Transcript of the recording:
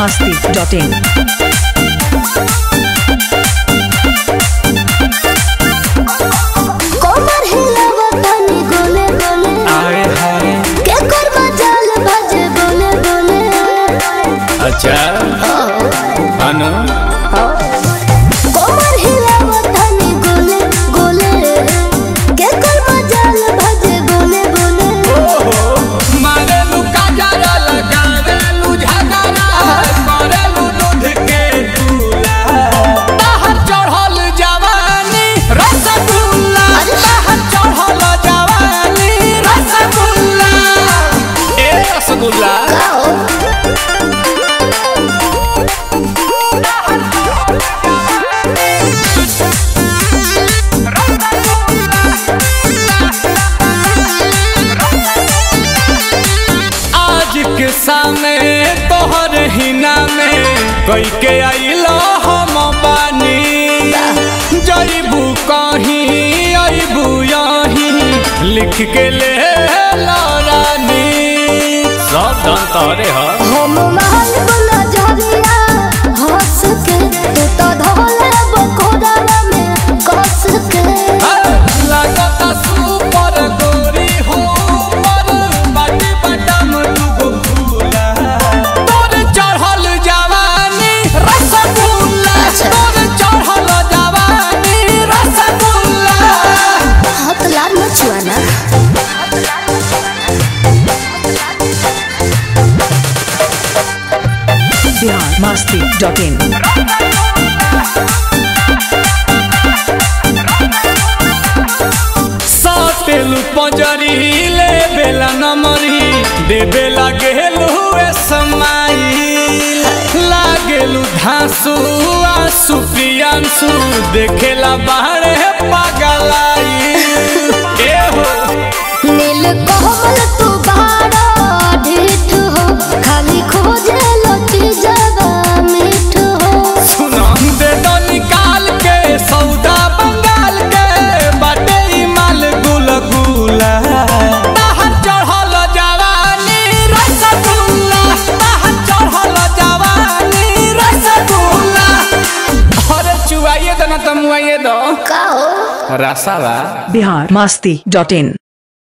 masti.in. कोमर हिलावा तनी गोले गोले आए हाय के करवा जाल बाजे बोले बोले अच्छा अनु कोमर हिलावा तनी गोले गोले के करवा जाल बाजे बोले बोले मारेलू काजरा लगावेलू झगड़ा करेलू दूध के दूला बाहर चढ़ल जवानी रसगुल्ला बाहर चढ़ल जवानी रसगुल्ला ए रसगुल्ला आज के सामने तोहर हिना में कई के आइलो हम बानी जईबू कहीं अबू यहीं लिख के ले रानी सब धन तोरे ह हम महल बुला जरिया हंस के तू तो धोले बकोड़ा में कस के लगता सुपर गोरी हो पर बाटी बटम दुगो फूला तोर चढ़ल जवानी रसगुल्ला तोर चढ़ल जवानी रसगुल्ला हाथ लाल मचुआना Bihar masti.in. सातेलू पंजरी ले बेला नमरी दे बेला गेलू ए समाई लागेलू धांसू आंसू पियांसू देखेला बाहरे पागलाई ए हो नील कोमल तू बाड़ा ढीठ हो खाली खोजे लोटी जबा मीठ हो सुना दे दो निकाल के सौदा बंगाल के बाटे ई माल गुल गुला बाहर चढ़ल जवानी रसगुल्ला बाहर चढ़ल जवानी रसगुल्ला अरे चुआइए दो ना तमुआइए दो का हो रसावा Bihar masti.in.